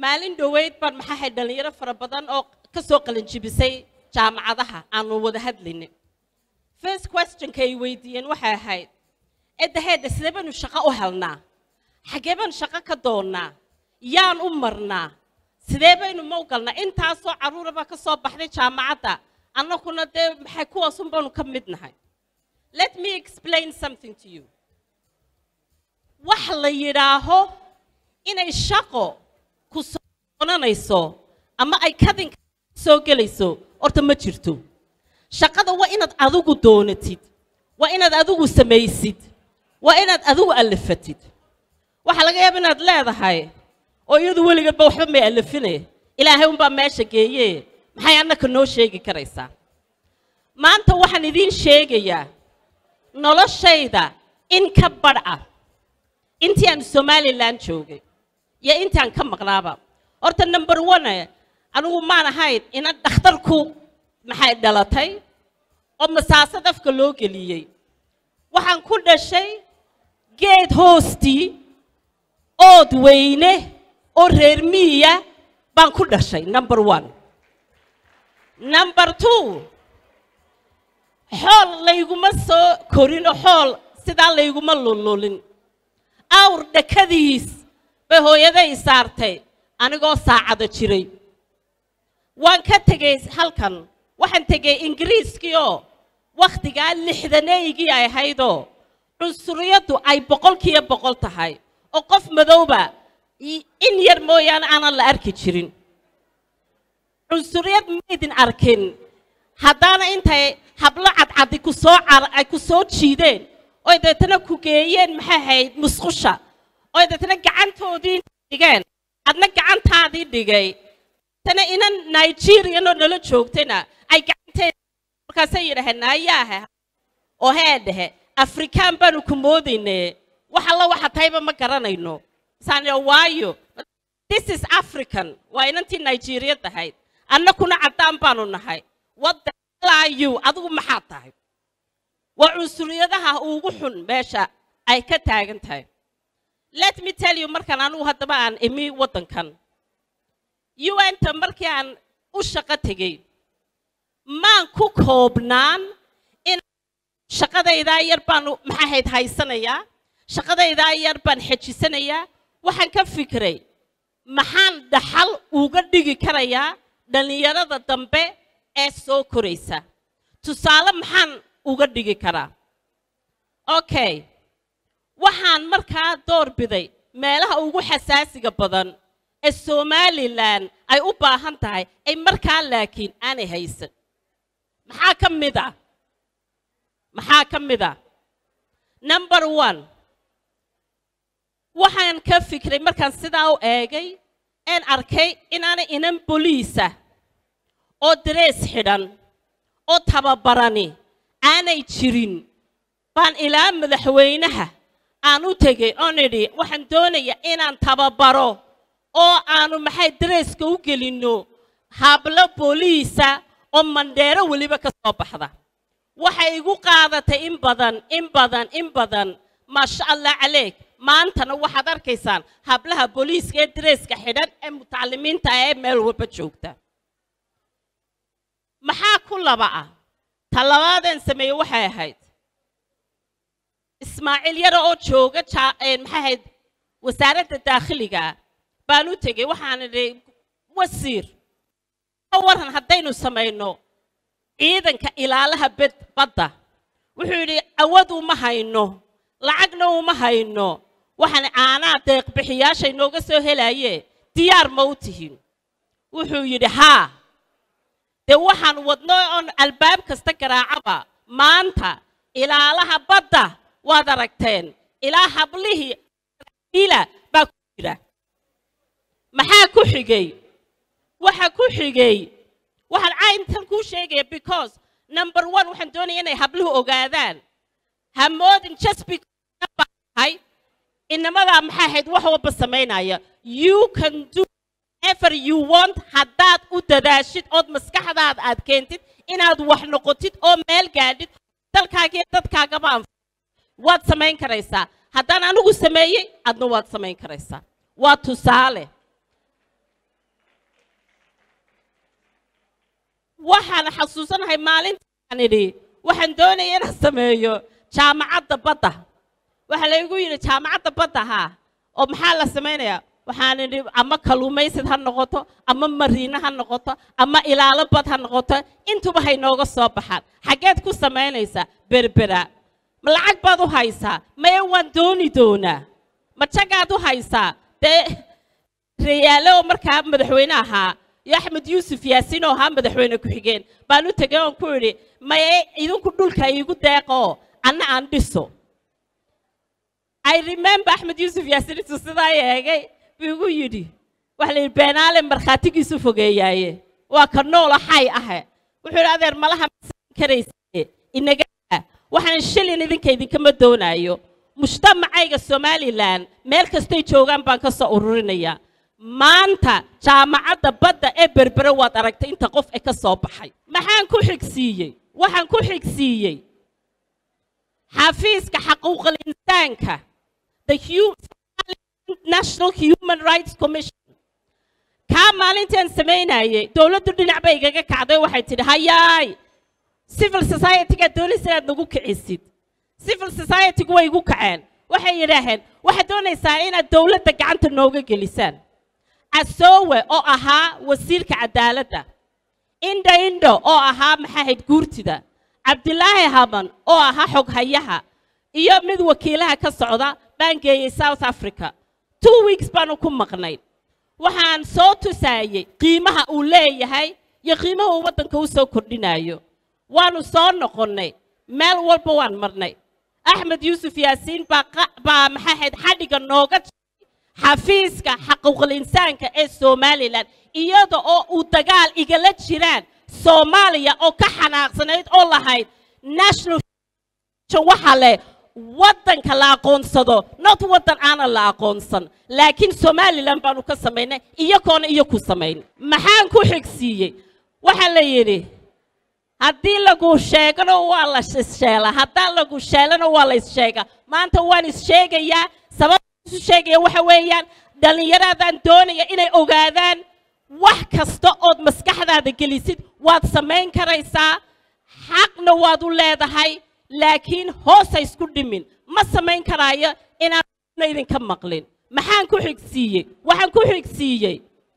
maalin dhoweyd baan maxaa ahayd dhallinyaro fara badan oo ka soo qalinjibisay jaamacadaha aanu wada hadlaynin first questionka ay weydiiyeen waxay ahayd edaheedha sidee baynu shaqo u helnaa xaggee baynu shaqo ka doonnaa yaan u marnaa sidee baynu ma u galnaa intaasoo carruura baa ka soo baxday jaamacadda annaguna dee maxay kuwaasun baanu ka mid nahay let me explain something to you wax la yidhaaho inay shaqo ku soo doonanayso ama ay kadinka soo gelayso horta ma jirto shaqada waa inaad adigu doonatid waa inaad adigu samaysid waa inaad adigu allafatid waxaa laga yaaba inaad leedahay oo iyadu weligeedba waxba may allafine ilaahay unbaa meesha geeye maxay annaka noo sheegi karaysaa maanta waxaan idiin sheegayaa noloshayda in ka badh ah intii aan somalilan joogay iyo intaan ka maqnaaba horta number one anigu maan ahayn ina dhakhtarku maxay dhalatay oo masaasad afka loo geliyey waxaan ku dhashay geed hoostii ood weyne oo reer miiya baan ku dhashay number one number two xool layguma soo korin oo xool sidaa layguma lululin awr dhakadiis bay hooyaday saartay anigoo saacado jiray waan ka tegey halkan waxaan tegey ingiriiskii oo wakhtigaa lixdaneygii ay ahaydoo cunsuriyaddu ay boqolkiiyo boqol tahay oo qof madowba in yar mooyaane aanan la arki jirin cunsuriyad maydin arkin haddaana intay hablo cadcadi ku soo ay ku soo jiideen oy deetana ku geeyeen maxay ahayd musqusha oy deetana gacantoodii dhigeen adna gacantaadii dhigay tana inan nigerianoo nala joogtayna ay gacanteed markaasay yidhaheen nayaahe oo hee dhehe afrikaan baanu ku moodayne wax alla waxa tahayba ma garanayno saan waayo this is african waa inantii nigeriyad ahayd annakuna caddaan baanu nahay wadda you adigu maxaad tahay waa cunsuriyadaha ugu xun meesha ay ka taagan tahay let me tell you markaan anugu haddaba aan imi waddankan un-ta markii aan u shaqo tegey maan ku koobnaan in shaqadaydaa yar baan maxaa ahayd haysanayaa shaqadaydaa yar baan xejisanayaa waxaan ka fikiray maxaan dhaxal uga dhigi karayaa dhallinyarada dambe ee soo koraysa tusaale maxaan uga dhigi karaa okay waxaan markaa door biday meelaha ugu xasaasiga badan ee somalilan ay u baahan tahay ay markaa laakiin aanay haysan maxaa ka mid ah maxaa ka mid ah number one waxaan ka fikray markaan sidaa u eegay een arkay inaanay inan boliisa oo darees xidhan oo tababarani aanay jirin baan ilaa madaxweynaha aan u tegey oon idhi waxaan doonayaa inaan tababaro oo aanu maxay dareeska u gelinno hablo booliisa oo mandheero weliba ka soo baxda waxay igu qaadatay in badan in badan in badan maasha allah caleeg maantana waxaad arkaysaan hablaha booliiska ee dareeska xidhan ee mutacalimiinta ah ee meel walba joogta maxaa ku laba ah ta labaadeen sameeye waxay ahayd ismaaciil yara oo jooga maxay ahayd wasaaradda daakhiliga baan u tegey waxaan idhi wasiir waran haddaynu samayno ciidanka ilaalaha bed badda wuxuu yidhi awad uma hayno lacagna uma hayno waxaan caanaa deeqbixiyaasha inooga soo helaye diyaar ma u tihin wuxuu yidhi haa dee waxaan wadno oon albaab kasta garaacaba maanta ilaalaha badda waad aragteen ilaa hablihii ila baa ku jira maxaa ku xigay waxa ku xigay waxaan cayntan kuu sheegaya because number one waxaan doonaya inay habluhu ogaadaan hamoodin just because inamadaa maxay ahayd wax walba samaynaya you can do ever you want haddaad u dadaashid ood maskaxdaada aad keentid inaad wax noqotid oo meel gaadhid dalkaagiyo dadkaagaba anfa waad samayn karaysaa haddaan anigu sameeyey adna waad samayn karaysaa waa tusaale waxaan xasuusanahay maalintaan idhi waxaan doonaya inaan sameeyo jaamacadda badda waxaa laygu yidhi jaamacadda badda haa oo maxaa la samaynayaa waxaan idhi ama kalluumaysid ha noqoto ama mariine ha noqoto ama ilaalo bad ha noqoto intuba hay nooga soo baxaan xaggeed ku samaynaysaa berbera ma lacag baad u haysaa maya waan dooni doonaa ma jagaad u haysaa dee reyaale oo markaa madaxweyne ahaa iyo axmed yuusuf yaasiin oo ahaa madaxweyne ku-xigeen baan u tegay oon ku idhi maye idinku dhulka iigu deeqoo anna aan dhiso i remember axmed yuusuf yaasiin intuu sidaa eegay buu igu yidhi waxa la yidhi beenaale markhaatigiisu fogeeyaaye waa ka noola xay ahe wuxuu yidhi adeer malaha masan karaysaye inaga waxaan shilin idinka idinkama doonaayo mujtamacayga somalilan meel kastay joogaan baan ka soo ururinayaa maanta jaamacadda badda ee berbere waad aragtay inta qof ee ka soo baxay maxaan ku xigsiiyey waxaan ku xigsiiyey xafiiska xaquuqal insaanka the national human rights commission kaa maalintaan samaynayay dowladdu dhinac bay igaga kacday waxay tidhi hayaay civil society-gaad doonaysa inaad nagu kicisid civil society-gu way igu kaceen waxay yidhaaheen waxaad doonaysaa inaad dowladda gacanta nooga gelisaan casoowe oo ahaa wasiirka cadaaladda indha indho oo ahaa maxaahayd guurtida cabdilaahi haban oo ahaa xoghayaha iyo mid wakiilaha ka socda baan geeyey south africa two weeks baanu ku maqnay waxaan soo tusaayey qiimaha uu leeyahay iyo qiimaha uu waddanka u soo kordhinayo waanu soo noqonnay meel walba waan marnay axmed yuusuf yaasiin baa maxaahayd xadhigga nooga xafiiska xaquuqul insaanka ee somalilan iyada oo uu dagaal igala jiraan soomaaliya oo ka xanaaqsanayd oo lahayd national waxa leh waddanka la aqoonsado not waddan aanan la aqoonsan laakiin somalilan baanu ka samaynay iyagoona iyo ku samayn maxaan ku xigsiiyey waxaa la yidhi haddii lagu sheegano waa la issheela haddaan lagu sheelana waa la issheega maanta waan issheegayaa sababta isu sheegaya waxa weeyaan dhallinyaraadaan doonaya inay ogaadaan wax kasta ood maskaxdaada gelisid waad samayn karaysaa xaqna waad u leedahay laakiin hoosa isku dhimin ma samayn karaayo inaana idinka maqlin maxaan ku xigsiiyey waxaan ku xigsiiyey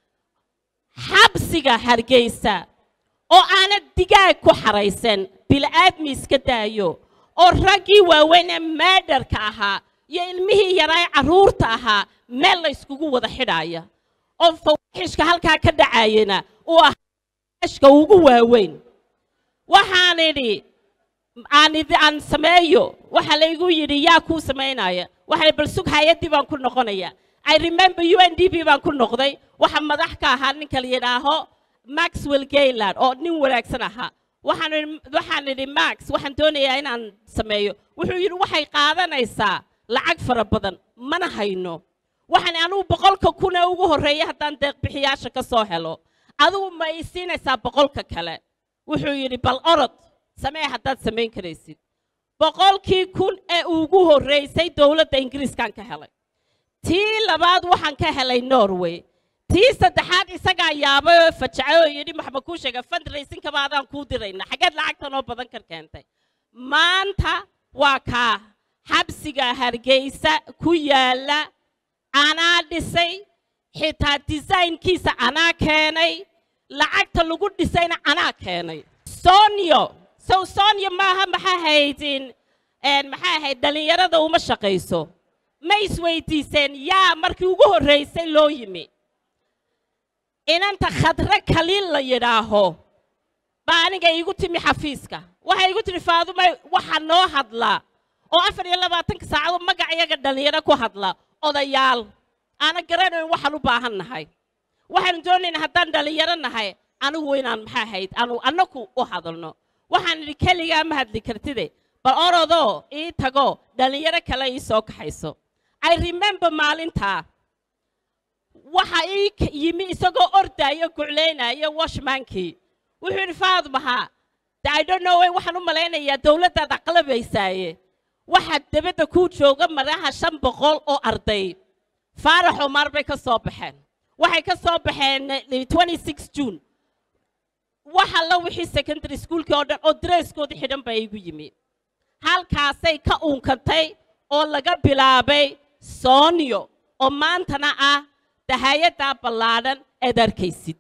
xabsiga hargeysa oo aanad digaag ku xaraysan bil'aadmi iska daayo oo raggii waaweyn ee maadharka ahaa iyo ilmihii yaraa ee carruurta ahaa meel la yskugu wada xidhaaya oo fawaaxishka halkaa ka dhacayana uu ahaa ashka ugu waaweyn waxaan idhi aan aan sameeyo waxaa laygu yidhi yaa kuu samaynaya waxay bal sug hay-addii baan ku noqonaya i remember u n d b baan ku noqday waxa madax ka ahaa ninka la yidhaaho maxwell gayland oo nin wanaagsan ahaa waxaan waxaan idhi max waxaan doonayaa inaan sameeyo wuxuu yidhi waxay qaadanaysaa lacag fara badan mana hayno waxaan anugu boqolka kun ee ugu horreeya haddaan deeqbixiyaasha ka soo helo adigu ma ii siinaysaa boqolka kale wuxuu yidhi bal orod samee haddaad samayn karaysid boqolkii kun ee ugu horreysay dowladda ingiriiskaan ka helay tii labaad waxaan ka helay norway tii saddexaad isagaa yaabay oo fajacay oo yidhi maxma kuu sheega fundraisingkaba adaan kuu dirayna xaggeed lacagtan oo badan kar keentay maanta waa kaa xabsiga hargeysa ku yaalla anaa dhisay xitaa designkiisa anaa keenay lacagta lagu dhisayna anaa keenay sonio sow sonio maaha maxaa haydin maxaa ahayd dhallinyarada uma shaqayso ma isweydiiseen yaa markii ugu horraysay loo yimi inanta khadre kaliil la yidhaaho baa aniga iigu timi xafiiska waxay igu tihi faadumay waxa noo hadlaa oo afar iyo labaatanka saacado magac iyaga dhallinyaro ku hadla odayaal aana garanayn waxaan u baahan nahay waxaanu doonaynaa haddaan dhallinyaro nahay anigu inaan maxaa ahayd aanu annaku u hadalno waxaan idhi keligaa ma hadli kartide bal orodoo ii tago dhallinyaro kale ii soo kaxayso i remember maalintaa waxa ii yimi isagoo ordaayo guclaynayo washmankii wuxuu yidhi faadmaha de i don't know waxaan u malaynayaa dowladdaad aqlabaysaaye waxaa debadda kuu jooga madaha shan boqol oo arday faarax omar bay ka soo baxeen waxay ka soo baxeen twenty six june waxa la wixii secondary schoolkii oo dhan oo dareeskoodii xidhan baa igu yimi halkaasay ka uunkantay oo laga bilaabay soonyo oo maantana ah dahayaddaa ballaadhan eed arkaysid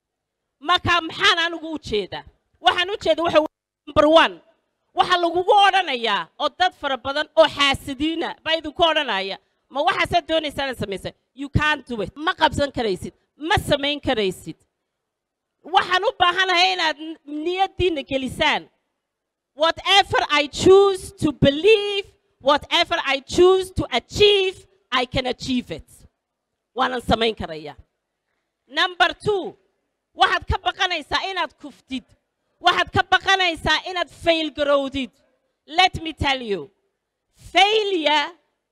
marka maxaan anigu u jeedaa waxaan u jeeda waxa number one waxaa lagugu odhanayaa oo dad fara badan oo xaasidiina baa idinku odhanaya ma waxaasaad doonaysaa inaad samaysa you can't do it ma qabsan karaysid ma samayn karaysid waxaan u baahanahay inaad niyaddiinna gelisaan whatever I choose to believe whatever I choose to achieve I can achieve it waanan samayn karayaa number two waxaad ka baqanaysaa inaad kuftid waxaad ka baqanaysaa inaad fail garowdid let me tell you failure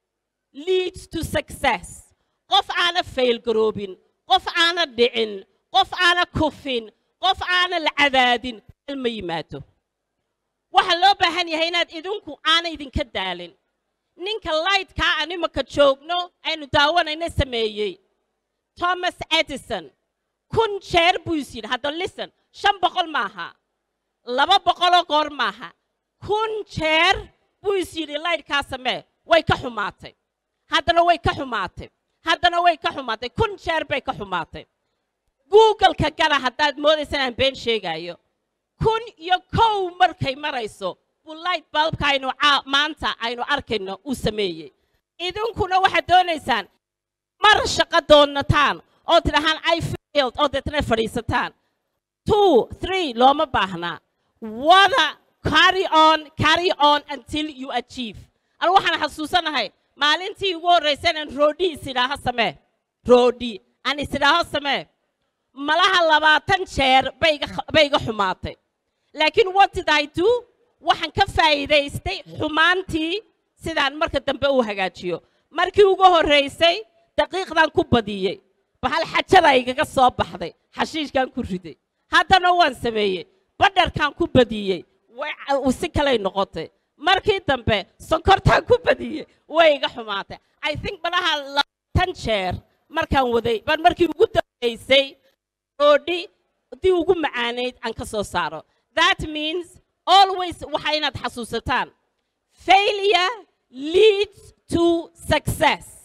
leads to success qof aana fail garoobin qof aana dhicin qof aana kufin qof aana la cadaadin ma yimaado waxaa loo baahan yahay inaad idinku aana idinka daalin ninka lightkaa aan imaka joogno aynu daawanayna sameeyey thomas edison kun jeer buu is yidhi hadda listen shan boqol maaha laba boqoloo goor maaha kun jeer buu is yidhi lightkaa samee way ka xumaatay haddana way ka xumaatay haddana way ka xumaatay kun jeer bay ka xumaatay googleka gala haddaad moodaysa inaan been sheegaayo kun iyo kow markay marayso buu light balbka aynu maanta aynu arkayno uu sameeyey idinkuna waxaad doonaysaan mar shaqo doonataan oo tidhahaan i failed oo deetna fadhiisataan two three looma baahnaa wada carry on carry on until you achieve anu waxaan xasuusanahay maalintii ugu horraysa inaan roodhi is idhaaho samee roodhi aan is idhaaho samee malaha labaatan jeer bay iga xumaatay laakiin what did I do waxaan ka faa'iidaystay xumaantii sidaan marka dambe u hagaajiyo markii ugu horraysay daqiiqdan ku badiyey bahal xajada igaga soo baxday xashiishkan ku riday haddana waan sameeyey badharkan ku badiyey si kalay noqotay markii dambe sonkortaan ku badiyey way iga xumaatay i think malaha labaatan jeer markaan waday baan markii ugu dambaysay roodhi dii ugu macaanayd aan ka soo saaro that means always waxa inaad xasuusataan failure leads to success